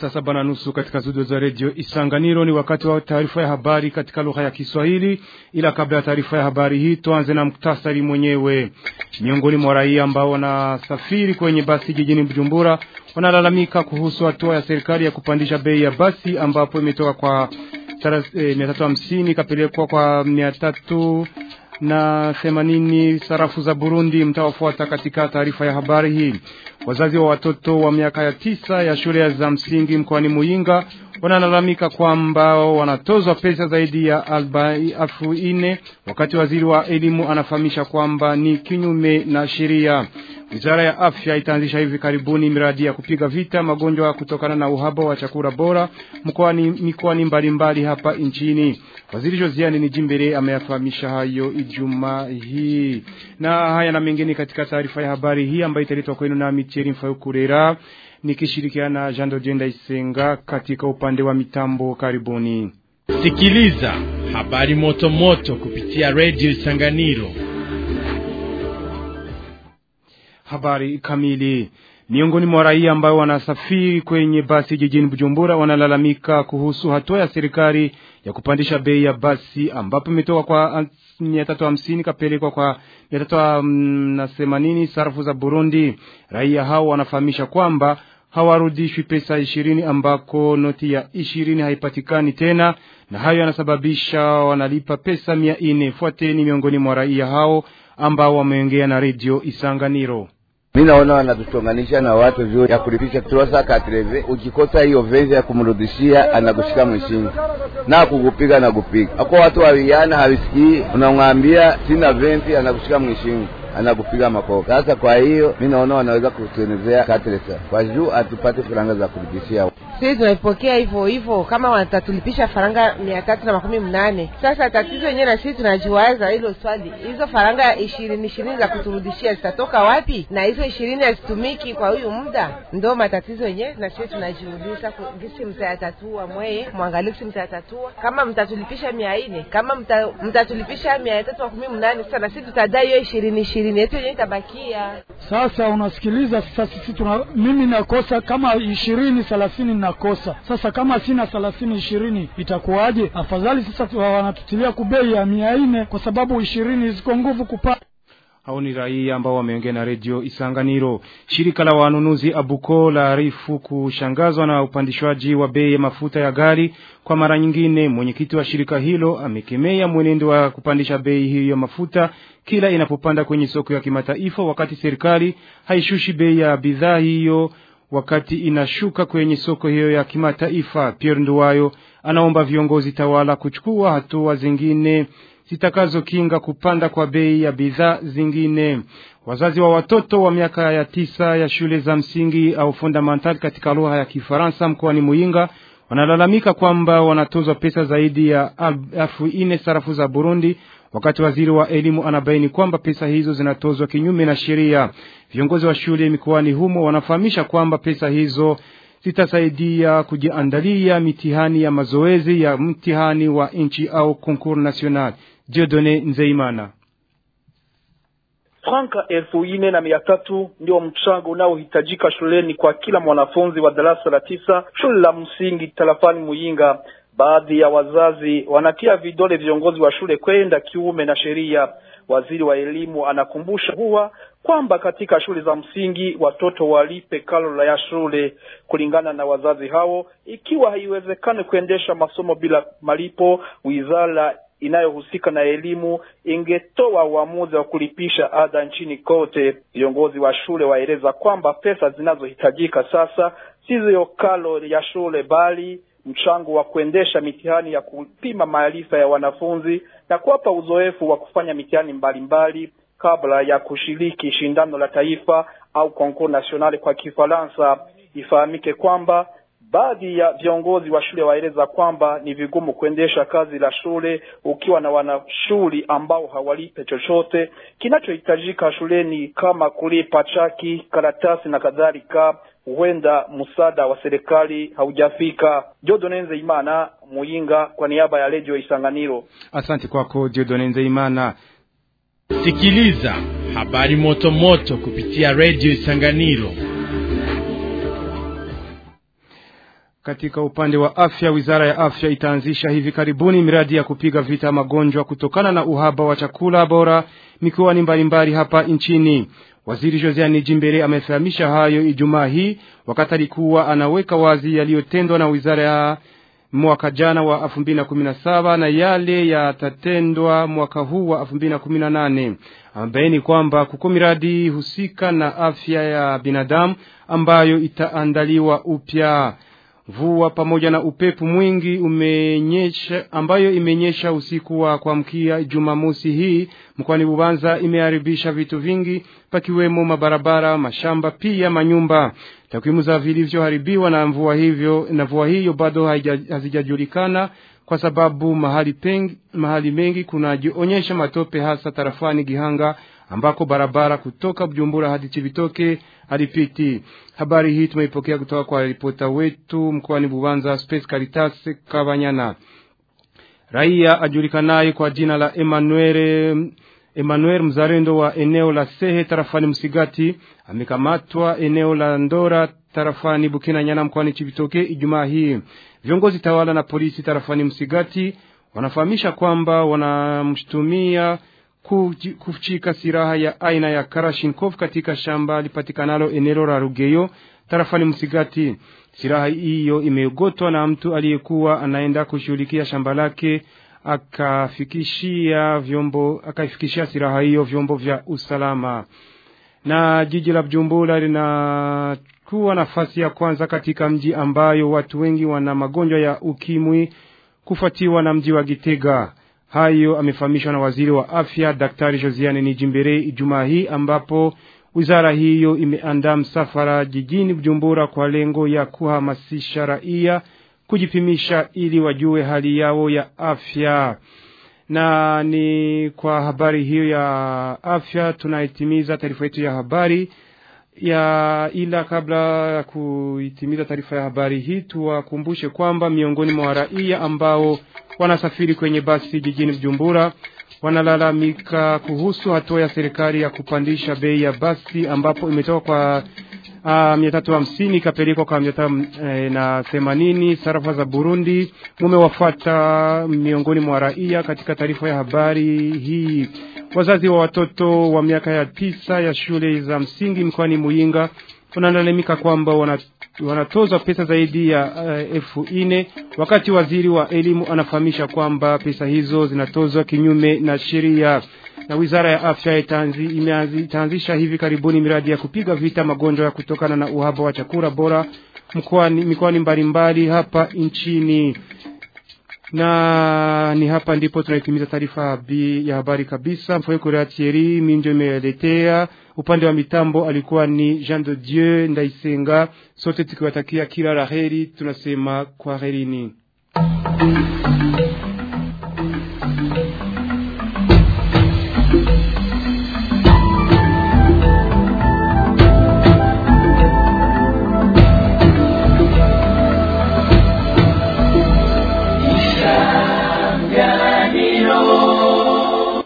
saa saba na nusu katika studio za redio Isanganiro. Ni wakati wa taarifa ya habari katika lugha ya Kiswahili, ila kabla ya taarifa ya habari hii tuanze na muktasari mwenyewe. Miongoni mwa raia ambao wanasafiri kwenye basi jijini Bujumbura wanalalamika kuhusu hatua ya serikali ya kupandisha bei ya basi ambapo imetoka kwa mia tatu hamsini ikapelekwa kwa mia tatu na themanini sarafu za Burundi. Mtawafuata katika taarifa ya habari hii. Wazazi wa watoto wa miaka ya tisa ya shule za msingi mkoani Muyinga wanalalamika kwamba wanatozwa pesa zaidi ya elfu nne wakati waziri wa elimu anafahamisha kwamba ni kinyume na sheria. Wizara ya afya itaanzisha hivi karibuni miradi ya kupiga vita magonjwa kutokana na uhaba wa chakula bora mkoani mikoani mbalimbali hapa nchini. Waziri Josiane ni Jimbere ameyafahamisha hayo Ijumaa hii, na haya na mengine katika taarifa ya habari hii ambayo italetwa kwenu na Micheri Mfaukurera nikishirikiana Jean Dojenda Isenga katika upande wa mitambo. Karibuni sikiliza habari moto moto kupitia Radio Isanganiro. Habari kamili. Miongoni mwa raia ambao wanasafiri kwenye basi jijini Bujumbura wanalalamika kuhusu hatua ya serikali ya kupandisha bei ya basi ambapo imetoka kwa mia tatu hamsini kapelekwa kwa mia tatu na themanini sarafu za Burundi. Raia hao wanafahamisha kwamba hawarudishwi pesa ishirini ambako noti ya ishirini haipatikani tena, na hayo yanasababisha wanalipa pesa mia nne. Fuateni miongoni mwa raia hao ambao wameongea na redio Isanganiro. Mi naona wanatuchonganisha na watu juu ya kulipisha trosa katreve. Ukikosa hiyo vezi ya kumrudishia, anakushika mwishingi na kukupiga na kupiga ako watu wawiana hawisikii, unamwambia sina venti, anakushika mwishingi anakupiga makofi. Sasa kwa hiyo mi naona wanaweza kutuenezea katresa kwa juu atupate faranga za kurudishia. Sisi tunaipokea hivyo hivyo, kama watatulipisha faranga mia tatu na makumi mnane. Sasa tatizo yenyewe na sisi tunajiwaza hilo swali, hizo faranga ishirini ishirini za kuturudishia zitatoka wapi? Na hizo ishirini hazitumiki kwa huyu muda, ndo matatizo yenyewe na sisi tunajiuliza, gisi mtayatatua mweye, mwangalie gisi mtayatatua. Kama mtatulipisha mia nne kama mta, mtatulipisha mia tatu makumi mnane sasa na sisi tutadai hiyo ishirini ishirini yetu yenyewe itabakia. Sasa unasikiliza, sasa sisi tuna mimi nakosa kama ishirini thelathini nakosa sasa, kama sina thelathini ishirini itakuwaje? Afadhali sasa wanatutilia kubei ya mia nne kwa sababu ishirini ziko nguvu kupata hao ni raia ambao wameongea na redio Isanganiro. Shirika la wanunuzi Abuko la arifu kushangazwa na upandishwaji wa bei ya mafuta ya gari kwa mara nyingine. Mwenyekiti wa shirika hilo amekemea mwenendo wa kupandisha bei hiyo ya mafuta kila inapopanda kwenye soko ya kimataifa, wakati serikali haishushi bei ya bidhaa hiyo wakati inashuka kwenye soko hiyo ya kimataifa. Pierre Nduwayo anaomba viongozi tawala kuchukua hatua zingine zitakazokinga kupanda kwa bei ya bidhaa zingine. Wazazi wa watoto wa miaka ya tisa ya shule za msingi au fundamental katika lugha ya Kifaransa mkoani Muyinga wanalalamika kwamba wanatozwa pesa zaidi ya elfu nne sarafu za Burundi, wakati waziri wa elimu anabaini kwamba pesa hizo zinatozwa kinyume na sheria. Viongozi wa shule mikoani humo wanafahamisha kwamba pesa hizo zitasaidia kujiandalia mitihani ya mazoezi ya mtihani wa nchi au concours national. Diodone Nzeimana. Franka elfu nne na mia tatu ndio mchango unaohitajika shuleni kwa kila mwanafunzi wa darasa la tisa shule la msingi tarafani Muyinga. Baadhi ya wazazi wanatia vidole viongozi wa shule kwenda kiume na sheria. Waziri wa elimu anakumbusha huwa kwamba katika shule za msingi watoto walipe karo ya shule kulingana na wazazi hao. Ikiwa haiwezekani kuendesha masomo bila malipo, wizara inayohusika na elimu ingetoa uamuzi wa kulipisha ada nchini kote. Viongozi wa shule waeleza kwamba pesa zinazohitajika sasa sizo karo ya shule bali mchango wa kuendesha mitihani ya kupima maarifa ya wanafunzi na kuwapa uzoefu wa kufanya mitihani mbalimbali kabla ya kushiriki shindano la taifa au concours national kwa Kifaransa. Ifahamike kwamba baadhi ya viongozi wa shule waeleza kwamba ni vigumu kuendesha kazi la shule ukiwa na wanashuli ambao hawalipe chochote. Kinachohitajika shuleni kama kulipa chaki, karatasi na kadhalika, huenda msaada wa serikali haujafika. Jodone Nzeimana, Muyinga, kwa niaba ya Radio Isanganiro. Asante kwako Jodone Nzeimana. Sikiliza habari moto moto kupitia Radio Isanganiro. Katika upande wa afya, wizara ya afya itaanzisha hivi karibuni miradi ya kupiga vita magonjwa kutokana na uhaba wa chakula bora mikoani mbalimbali hapa nchini. Waziri Josiane Jimbere amefahamisha hayo Ijumaa hii wakati alikuwa anaweka wazi yaliyotendwa na wizara ya mwaka jana wa 2017 na yale yatatendwa mwaka huu wa 2018. Amebaini kwamba kuko miradi husika na afya ya binadamu ambayo itaandaliwa upya. Mvua pamoja na upepo mwingi umenyesha, ambayo imenyesha usiku wa kuamkia Jumamosi hii mkoani Bubanza imeharibisha vitu vingi pakiwemo mabarabara, mashamba pia manyumba. Takwimu za vilivyoharibiwa na mvua hivyo na mvua hiyo bado hazijajulikana kwa sababu mahali pengi, mahali mengi kunajionyesha matope hasa tarafani Gihanga ambako barabara kutoka Bujumbura hadi Chibitoke halipiti. Habari hii tumeipokea kutoka kwa ripota wetu mkoani Bubanza, Space Caritas Kabanyana. Raia ajulikanaye kwa jina la Emmanuel Emmanuel mzalendo wa eneo la Sehe tarafani Msigati amekamatwa eneo la Ndora tarafani Bukina Nyana mkoani Chibitoke Ijumaa hii. Viongozi tawala na polisi tarafani Msigati wanafahamisha kwamba wanamshtumia kuchika silaha ya aina ya Karashinkov katika shamba lipatikanalo eneo la Rugeyo tarafani Msigati. Silaha hiyo imeogotwa na mtu aliyekuwa anaenda kushughulikia shamba lake akafikishia vyombo akaifikishia silaha hiyo vyombo vya usalama. Na jiji la Bujumbura linakuwa nafasi ya kwanza katika mji ambayo watu wengi wana magonjwa ya ukimwi kufuatiwa na mji wa Gitega. Hayo amefahamishwa na waziri wa afya Daktari Josiane Nijimbere Ijumaa hii ambapo wizara hiyo imeandaa msafara jijini Bujumbura kwa lengo ya kuhamasisha raia kujipimisha ili wajue hali yao ya afya. Na ni kwa habari hiyo ya afya tunaitimiza taarifa yetu ya habari ya ila kabla ya kuitimiza taarifa ya habari hii tuwakumbushe kwamba miongoni mwa raia ambao wanasafiri kwenye basi jijini Bujumbura wanalalamika kuhusu hatua ya serikali ya kupandisha bei ya basi ambapo imetoka kwa uh, mia tatu hamsini ikapelekwa kwa mia tatu eh, na themanini sarafa za Burundi. Mumewafata miongoni mwa raia katika taarifa ya habari hii. Wazazi wa watoto wa miaka ya tisa ya shule za msingi mkoani Muyinga wanalalamika kwamba wana wanatozwa pesa zaidi ya uh, elfu nne wakati waziri wa elimu anafahamisha kwamba pesa hizo zinatozwa kinyume na sheria. Na wizara ya afya itaanzisha hivi karibuni miradi ya kupiga vita magonjwa ya kutokana na uhaba wa chakula bora mkoani mikoani mbalimbali hapa nchini. Na ni hapa ndipo tunaitimiza taarifa ya habari kabisa. Mfoyo Thierry Minjo imeletea upande wa mitambo alikuwa ni Jean de Dieu Ndaisenga. Sote tukiwatakia kila laheri, tunasema kwaherini.